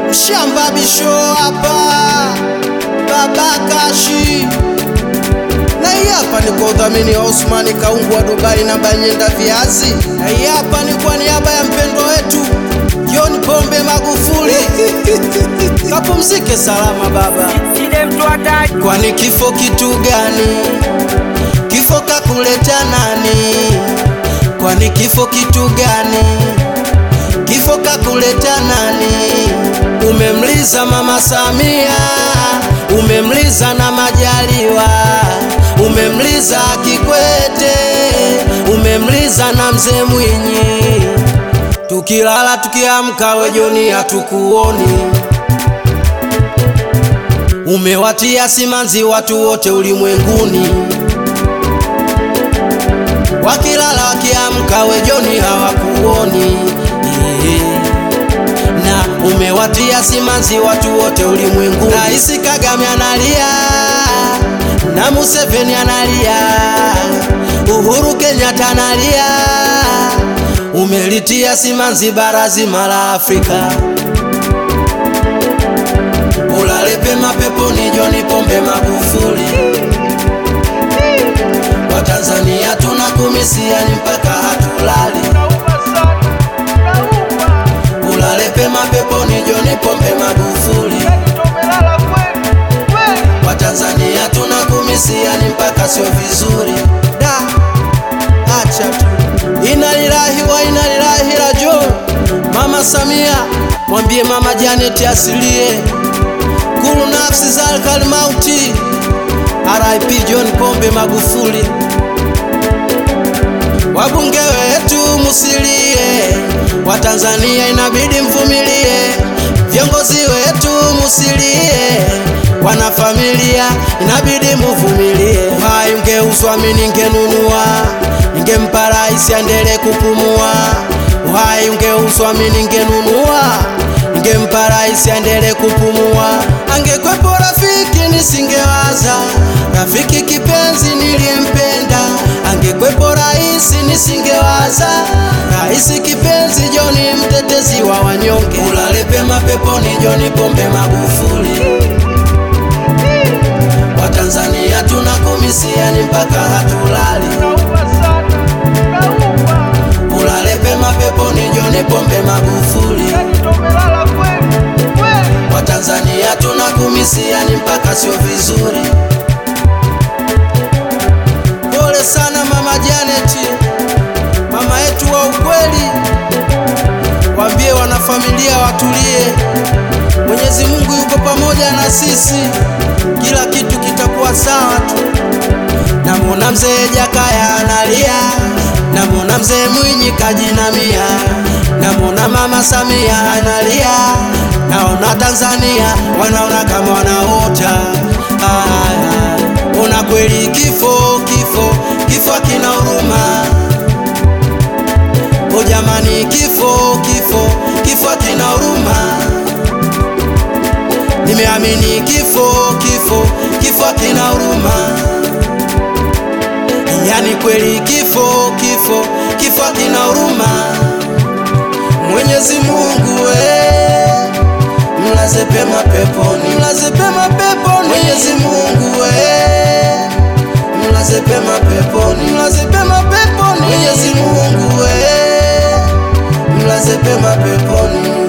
Mshamba Bisho hapa, Baba Kashi na hii hapa ni kwa udhamini wa Osmani Kaungu wa Dubai na Banyenda Viazi, na hii hapa ni kwa niaba ya mpendo wetu John Pombe Magufuli. Kapumzike salama baba. Sile mtu hataki Kwani kifo kitu gani? Kifo kakuleta nani? Kwani kifo kitu gani? Kifo kakuleta nani? Umemliza mama Samia, umemliza na Majaliwa, umemliza Kikwete, umemliza na mzee Mwinyi. Tukilala tukiamka, we Joni hatukuoni. Umewatia simanzi watu wote ulimwenguni, wakilala wakiamka, we Joni hawakuoni. Ehe. Na umewatia simanzi watu wote ulimwenguni. Rais Kagame analia na Museveni analia, Uhuru Kenyatta analia, umelitia simanzi bara zima la Afrika. Ulale pema peponi John Pombe Magufuli. Watanzania tunakumisia ni mpaka hatulali. Ulale pema peponi John Pombe Magufuli. Watanzania tunakumisia ni mpaka sio vizuri. Da, acha tu. Inalilahi wa inalilahi rajo. Mama Samia, mwambie mama Janet asilie kulu nafsi za alkalmauti. RIP John Pombe Magufuli. Wabunge wetu musilie, Watanzania inabidi mvumilie. Viongozi wetu musilie, wanafamilia inabidi muvumilie. Uhai ungeuzwa mimi ningenunua, ningempa rais aendelee kupumua. Uhai ungeuzwa mimi ningenunua, ningempa rais aendelee kupumua. Angekwepo rafiki nisingewaza, rafiki kipenzi niliyempenda. Angekwepo rais nisingewaza, rais kipenzi Joni mtetezi wa wanyonge. Ulale pema peponi Joni Pombe Magufuli. Watanzania tunakumisia ni mpaka hatulali. Ulale pema peponi Joni Pombe Magufuli. Watanzania tunakumisia ni mpaka sio vizuri. Pole sana mama Janet, mama yetu wa ukweli. Waambie wanafamilia watulie, Mwenyezi Mungu yuko pamoja na sisi, kila kitu kitakuwa sawa tu. Namwona mzee Jakaya analia, namwona mzee Mwinyi kajinamia, namwona mama Samia analia, naona Tanzania wanaona kama wanaota. Aya, ona kweli kifo, kifo, kifo kina huruma. O jamani, kifo, kifo, kifo kina huruma. Nimeamini kifo, kifo, kifo kina huruma. Yani kweli kifo, kifo, kifo kina huruma. Mwenyezi Mungu we, mlaze pema peponi, mlaze pema peponi. Mwenyezi Mungu we, mlaze pema peponi, mlaze pema peponi. Mwenyezi Mungu we, mlaze pema peponi.